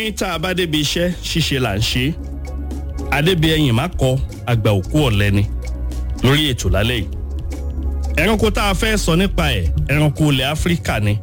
tá a bá débi iṣẹ́ ṣíṣe là ń ṣe adébí ẹ̀yìn má kọ àgbà òkú ọ̀lẹ ni lórí ètò lálẹ́ yìí ẹranko tá a fẹ́ sọ nípa ẹ̀ ẹranko ilẹ̀ áfíríkà ni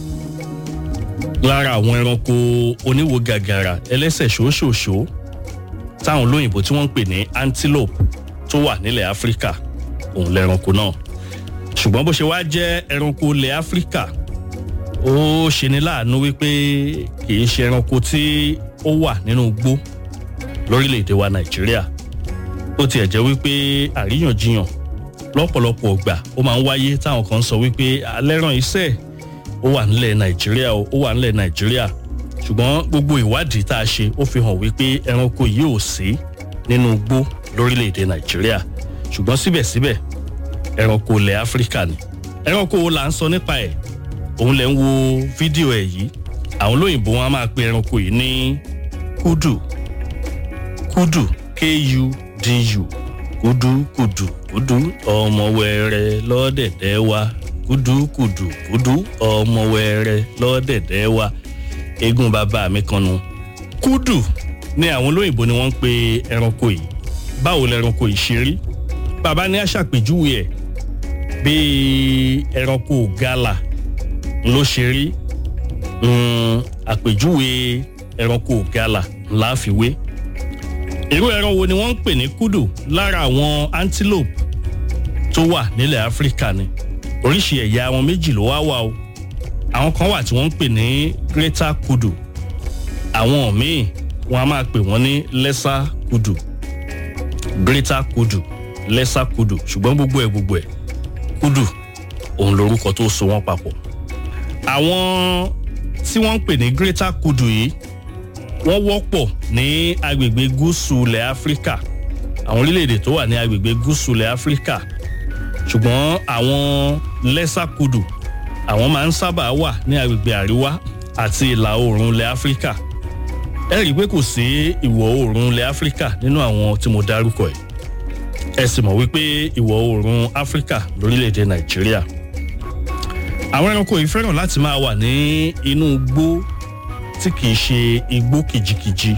lára àwọn ẹranko oníwo gàgàrà ẹlẹ́sẹ̀ ṣòṣòṣò táwọn olóyìnbó tí wọ́n ń pè ní antelope tó wà nílẹ̀ áfíríkà òun lẹ́ranko náà ṣùgbọ́n bó ṣe wá jẹ́ ẹranko ilẹ̀ áfíríkà ó ṣeni láàánú wípé kì í ṣe ẹranko tí ó wà nínú igbó lórílẹ̀‐èdè wa nàìjíríà ó tiẹ̀ jẹ́ wípé àríyànjiyàn lọ́pọ̀lọpọ̀ ọgbà ó máa ń wáyé táwọn kan sọ wípé alẹ́ràn iṣẹ́ ó wà nílẹ̀ nàìjíríà ó wà nílẹ̀ nàìjíríà ṣùgbọ́n gbogbo ìwádìí tá a ṣe ó fi hàn wípé ẹranko yìí ò sí nínú igbó lórílẹ̀‐èdè nàìjíríà ṣùgbọ́n síbẹ̀síbẹ̀ ẹranko ilẹ̀ áfíríkà ni ẹranko wo là ń sọ nípa ẹ̀ òun lẹ̀ ń wo fídíò ẹ̀ yìí àwọn olóyìnbó wọn á máa pe ẹranko yìí ní kúdù kúdù k-u-d-u kúdù kúdù kúdù ọmọ wẹrẹ lọ́dẹ̀dẹ̀ wa kúdù kúdù kúdù ọmọ wẹrẹ lọ́dẹ̀dẹ̀ wa eégún bàbá mi kan nu. kúdù ni àwọn olóyìnbó ni wọ́n ń pe ẹranko yìí báwo lẹranko yìí ṣe rí bàbá ní aṣàpèjúwe ẹ̀ bíi ẹranko gala ló ṣe rí àpèjúwe ẹranko gala ńlá fi wé irú ẹran wo ni wọ́n ń pè ní kúdù lára àwọn antelope tó wà nílẹ̀ áfíríkà ni oríṣi ẹ̀yà wọn méjì ló wá wà o àwọn kan wà tí wọ́n ń pè ní greater kudu àwọn míì wọ́n á máa pè wọ́n ní lesser kudu greater kudu lesser kudu ṣùgbọ́n gbogbo ẹ̀ gbogbo ẹ̀ kudu òun lorúkọ tó so wọ́n papọ̀ àwọn tí wọ́n ń pè ní greater kudu yìí wọ́n wọ́pọ̀ ní agbègbè gúúsù ilẹ̀ áfíríkà àwọn orílẹ̀-èdè tó wà ní agbègbè gúúsù ilẹ̀ áfíríkà ṣùgbọ́n àwọn lesser kudu àwọn máa ń sábà wà ní agbègbè àríwá àti ìlà oòrùn ilẹ̀ áfíríkà ẹ rí i pé kò sí ìwọ̀ oòrùn ilẹ̀ áfíríkà nínú àwọn tí mo dárúkọ ẹ̀ ẹ sì mọ̀ wípé ìwọ̀ oòrùn áfíríkà lórílẹ̀‐èdè nàìjíríà àwọn ẹranko yìí fẹ́ràn láti máa wà ní inú igbó tí kìí ṣe igbó kìjikìji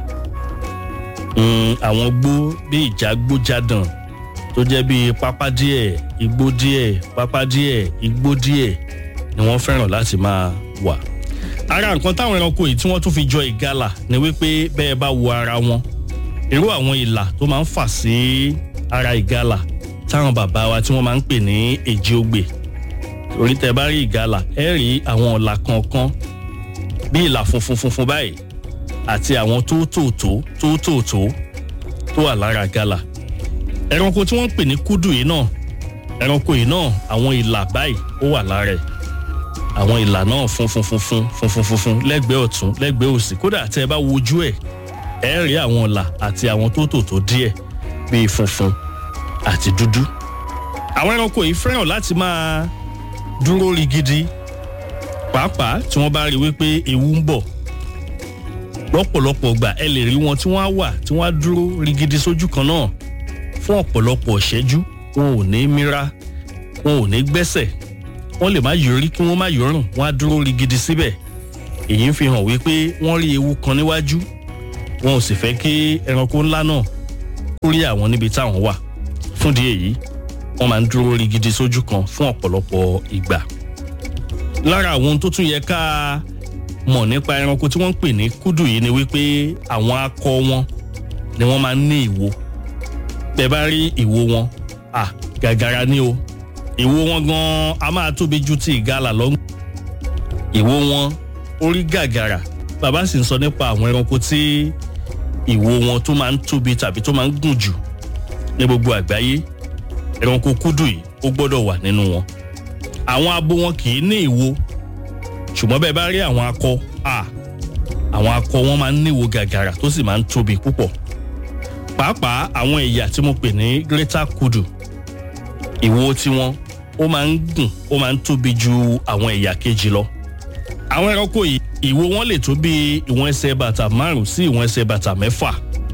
àwọn igbó bí ìjágbójádàn tó jẹ́ bí pápá díẹ̀ igbó díẹ̀ pápá díẹ̀ igbó díẹ̀ ni wọ́n fẹ́ràn láti máa wà. ara nǹkan táwọn ẹranko yìí tí wọ́n tún fi jọ ìgalà ni wípé bẹ́ẹ̀ bá wo ara wọn irú àwọn ìlà tó máa ń fà sí ara ìgalà táwọn bàbá wa tí wọ́n máa ń pè ní èjì ogbè orí tẹ bá rí ìgalà ẹ rí àwọn ọ̀là kankan bí ìlà funfun funfun báyìí àti àwọn tóótòótó tóótòótó tó wà lára ìgalà ẹranko tí wọ́n ń pè ní kúdù yìí náà ẹranko yìí náà àwọn ìlà báyìí ó wà lára ẹ̀ àwọn ìlà náà funfun funfun funfun funfun lẹ́gbẹ̀ẹ́ ọ̀tún lẹ́gbẹ̀ẹ́ òsì kódà tẹ́ ẹ bá wojú ẹ̀ ẹ rí àwọn ìlà àti àwọn tóótòótó díẹ̀ bíi funfun àti dúdú àwọn ẹranko yìí fẹ́ràn láti máa dúró rigidi pàápàá tí wọ́n bá rí wípé ewu ń bọ̀ lọ́pọ̀lọpọ̀ gbà ẹ lè rí wọn tí wọ́n á wà tí wọ́n á dúró rigidi sójú kan náà fún ọ̀pọ̀lọpọ̀ ìṣẹ́jú wọn ò ní mira wọn ò ní gbẹ́sẹ̀ wọ́n lè má yọrí kí wọ́n má yọrùn wọ́n á dúró rigidi síbẹ̀ èyí ń fi hàn wípé wọ́n rí ewu kan níwájú wọn ò sì fẹ́ kí ẹranko ńlá náà kó rí àwọn níbi táwọn wà fúndì èyí wọ́n máa ń dúró rigidi sójú kan fún ọ̀pọ̀lọpọ̀ ìgbà lára àwọn ohun tó tún yẹ ká mọ̀ nípa ẹranko tí wọ́n ń pè ní kúdù yìí ni wípé àwọn akọ wọn ni wọ́n máa ń ní ìwo bẹ́ẹ̀ bá rí ìwo wọn à gàgàrà ni o ìwo wọn gan a máa tóbi ju ti ìgalà lọ. ìwo wọn orí gàgàrà bàbá sì ń sọ nípa àwọn ẹranko tí ìwo wọn tó máa ń tóbi tàbí tó máa ń gùn jù ní gbogbo àgbáyé ẹranko kúdù yìí ó gbọ́dọ̀ wà nínú wọn. àwọn abo wọn kì í ní ìwo ṣùgbọ́n bẹ́ẹ̀ bá rí àwọn akọ à àwọn akọ wọn máa ń ní ìwo gàgàrà tó sì máa ń tóbi púpọ̀ pàápàá àwọn ẹ̀yà tí mo pè ní greater kudu ìwo tiwọn ó máa ń gùn ó máa ń tóbi ju àwọn ẹ̀yà kejì lọ. àwọn ẹranko yìí ìwo wọn lè tó bí ìwọ̀n ẹsẹ̀ bàtà márùn sí ìwọ̀n ẹsẹ̀ bàtà mẹ́fà.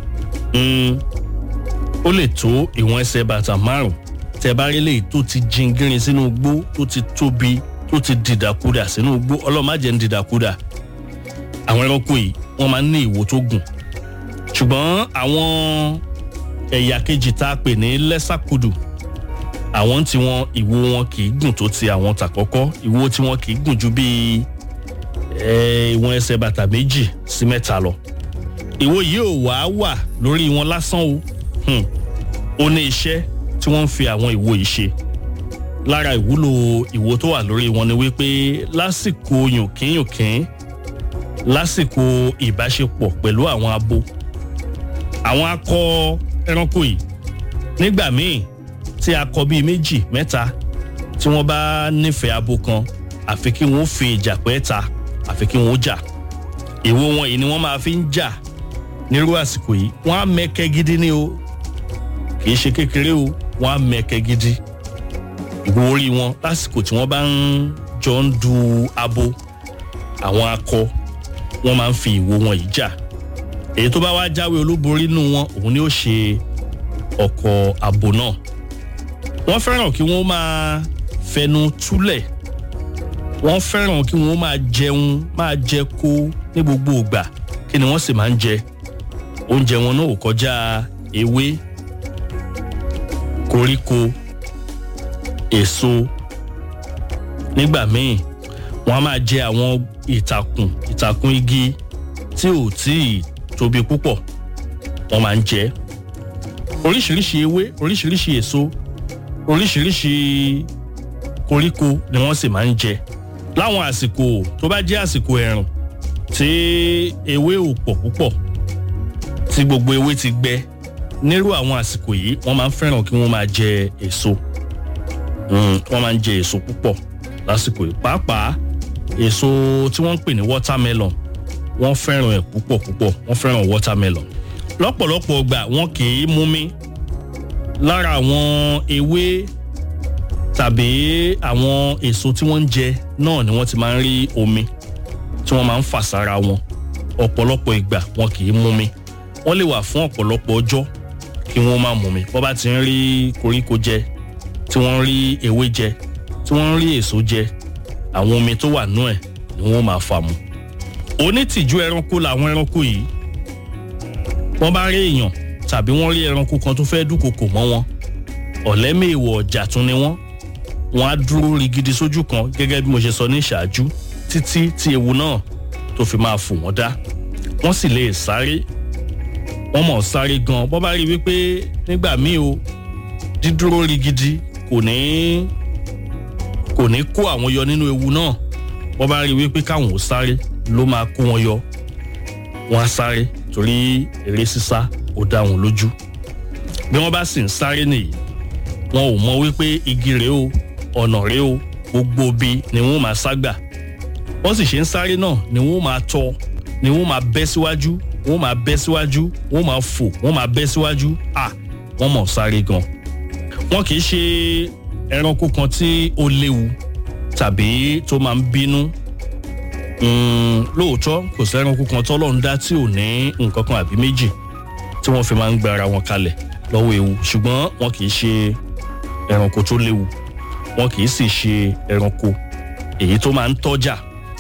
ó lè tó ìwọ̀n ẹsẹ̀ bàtà márùn tẹ́ bá rí léyìí tó ti jingirin sínú igbó tó ti tóbi tó ti dìdàkudà sínú igbó ọlọ́màjẹ́ ń dìdàkudà. àwọn ẹranko yìí wọ́n máa ń ní ìwo tó gùn ṣùgbọ́n àwọn ẹ̀yà kejì tá a pè ní lẹ́sàkudù àwọn tí wọn ìwo wọn kì í gùn tó ti àwọn tàkọ́kọ́ ìwo tí wọn kì í gùn ju bíi ìwọ̀n ẹsẹ̀ bàtà méjì sí mẹ́ta lọ ìwo yìí ò wá wà lórí wọn lásán o ó ní iṣẹ́ tí wọ́n ń fi àwọn ìwo yìí ṣe lára ìwúlò ìwo tó wà lórí wọn ni wípé lásìkò yùnkínyùnkín lásìkò ìbáṣepọ̀ pẹ̀lú àwọn abo àwọn akọ ẹranko yìí nígbà míì tí akọ bíi méjì mẹ́ta tí wọ́n bá nífẹ̀ẹ́ abo kan àfi kí wọ́n fi ìjà pẹ́ ta àfi kí wọ́n jà ìwo wọn yìí ni wọ́n máa fi ń jà nírú àsìkò yìí wọ́n á mẹ́kẹ́ gidi ní o kì í ṣe kékeré o wọ́n á mẹ́kẹ́ gidi ìwo orí wọn lásìkò tí wọ́n bá ń jọ ń du abo àwọn akọ wọ́n máa ń fi ìwo wọn yìí jà èyí tó bá wá jáwé olúborí nù wọn òun ni ó ṣe ọkọ abo náà wọ́n fẹ́ràn kí wọ́n máa fẹnu túlẹ̀ wọ́n fẹ́ràn kí wọ́n máa jẹun máa jẹ kó ní gbogbo ìgbà kí ni wọ́n sì máa ń jẹ oúnjẹ wọn náà ò kọjá ewé koríko èso nígbà míì wọ́n á máa jẹ àwọn ìtàkùn ìtàkùn igi tí ò tíì tóbi púpọ̀ wọ́n máa ń jẹ oríṣiríṣi ewé oríṣiríṣi èso oríṣiríṣi koríko ni wọ́n sì máa ń jẹ láwọn àsìkò tó bá jẹ́ àsìkò ẹ̀rùn tí ewé ò pọ̀ púpọ̀ tí gbogbo ewé ti gbẹ nírú àwọn àsìkò yìí wọ́n máa ń fẹ́ràn kí wọ́n máa jẹ èso wọ́n máa ń jẹ èso púpọ̀ lásìkò yìí pàápàá èso tí wọ́n ń pè ní watermelon wọ́n fẹ́ràn ẹ̀ púpọ̀ púpọ̀ wọ́n fẹ́ràn watermelon lọ́pọ̀lọpọ̀ ọgbà wọn kì í mumi lára àwọn ewé tàbí àwọn èso tí wọ́n ń jẹ náà ni wọ́n ti máa ń rí omi tí wọ́n máa ń fà sára wọn ọ̀pọ̀lọpọ̀ ìgbà wọn kì í mumi wọ́n lè wà fún ọ̀pọ̀lọpọ̀ ọjọ́ kí wọ́n má mumi bọ́ bá ti ń rí koríko jẹ tí wọ́n ń rí ewé jẹ tí wọ́n ń rí èso jẹ àwọn omi tó wà nú ẹ̀ ni wọ́n máa fà mu onítìjú ẹranko làwọn ẹranko yìí wọ́n bá rí èèyàn tàbí wọ́n rí ẹranko kan tó fẹ́ dúnkokò mọ́ wọn ọ̀lẹ́mẹ̀wọ̀ ọ̀jà tún ni wọ́n wọ́n á dúró rigidi sójú kan gẹ́gẹ́ bí mo ṣe sọ ní ìṣáájú títí tí ewu náà tó fi máa fò wọ́n dá wọ́n sì lè sáré wọ́n mọ̀ sáré gan bọ́ bá rí wípé nígbà míì o dídúró rigidi kò ní kò ní kó àwọn yọ nínú ewu náà bọ́ bá rí wípé káwọn ò sáré ló máa kó wọn yọ wọ́n á sáré torí eré sísá ó dá wọn lójú bí wọ́n bá sì ń sáré nìyí wọn ò mọ wípé igi rèé o ọ̀nà rèé o gbogbo bí ni wọ́n máa ságbà wọ́n sì ṣe ń sáré náà ni wọ́n máa tọ́ ni wọ́n máa bẹ́ síwájú wọ́n máa bẹ́ síwájú wọ́n máa fò wọ́n máa bẹ́ síwájú à wọ́n mọ̀ sáré gan. wọn kì í ṣe ẹranko kan tí ó léwu tàbí tó máa ń bínú lóòótọ́ kò sí ẹranko kan tọ́lọ́run dá tí ò ní nǹkan kan àbí méjì tí wọ́n fi máa ń gba ara wọn kalẹ̀ lọ́wọ́ ewu ṣùgbọ́n wọn kì í ṣe ẹranko tó léwu wọn kì í sì ṣe ẹranko èyí tó máa ń tọ́jà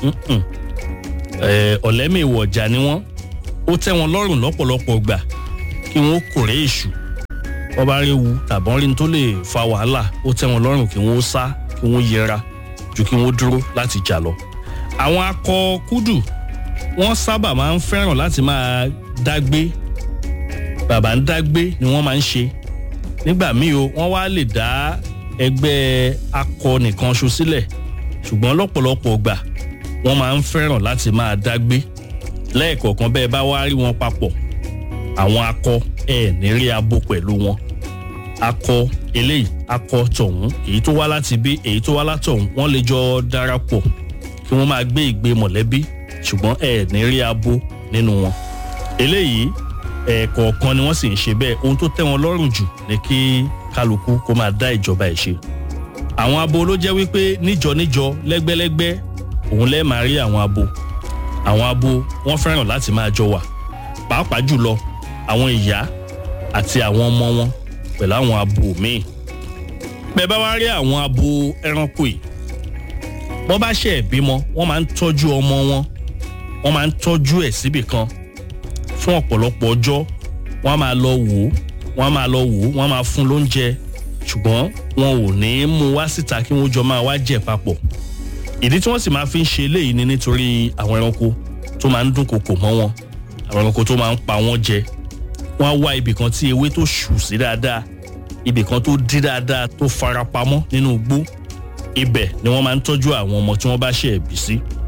ọ̀lẹ́mìíwọ̀ ọ̀jà ni wọ́n ó tẹ́ wọn lọ́rùn lọ́pọ̀lọpọ̀ gbà kí wọ́n kórè èṣù wọ́n bá rí ewu tàbọ́n rí tó lè fa wàhálà ó tẹ́ wọn lọ́rùn kí wọ́n sá kí wọ́n yẹra ju kí wọ́n dúró láti jà lọ. àwọn akọ kúdù wọ́n sábà máa ń fẹ́ràn láti máa dágbé bàbá ń dágbé ni wọ́n máa ń ṣe nígbà míì o wọ́n wá lè dá ẹgbẹ́ akọ nìkan ṣo sílẹ̀ ṣùgbọ́n lọ́pọ̀lọpọ̀ gbà wọ́n máa ń fẹ́ràn láti máa dágbé lẹ́ẹ̀kọ̀ọ̀kan bẹ́ẹ̀ bá wá rí wọn papọ̀ àwọn akọ ẹ̀ ní rí abo pẹ̀lú wọn akọ eléyìí akọ tọ̀hún èyí tó wá láti bí èyí tó wá látọ̀hún wọ́n lè jọ darapọ̀ kí wọ́n máa gbé ìgbé mọ̀lẹ́bí ṣùgbọ́n ẹ̀ ní rí abo nínú wọn eléyìí ẹ̀ẹ̀kọ̀ọ̀kan ni wọ́n sì ń ṣe bẹ́ẹ̀ ohun tó tẹ́ wọn lọ́rùn jù ni kí kálukú kó máa dá ìjọba ẹ̀ ṣe àwọn abo ló jẹ́ wípé níjọ níjọ lẹ́gbẹ́lẹ́gbẹ́ òun lẹ́ẹ̀ máa rí àwọn abo àwọn abo wọ́n fẹ́ràn láti máa jọ wà pàápàá jùlọ àwọn ìyá àti àwọn ọmọ wọn pẹ̀lú àwọn abo míì bẹ́ẹ̀ bá wá rí àwọn abo ẹranko yìí wọ́n bá ṣe ìbímọ wọ́n máa ń tọ́jú ọmọ wọn wọ́n máa ń tọ́jú ẹ̀ síbì kan fún ọ̀pọ̀lọpọ̀ ọjọ́ wọ́n á máa lọ wò ó wọ́n á máa lọ wò ó wọ́n á máa fún lóúnjẹ ṣùgbọ́n wọn ò ní í mú wá síta kí wọ́n jọ máa wá jẹ papọ̀ ìdí tí wọ́n sì máa fi ń ṣe eléyìí ni nítorí àwọn ẹranko tó máa ń dúnkokò mọ́ wọn àwọn ẹranko tó máa ń pa wọ́n jẹ wọ́n á wá ibì kan tí ewé tó ṣù sí dáadáa ibì kan tó dí dáadáa tó farapamọ́ nínú igbó ibẹ̀ ni wọ́n máa ń tọ́jú àwọn ọmọ tí wọ́n bá ṣe ẹ̀bí sí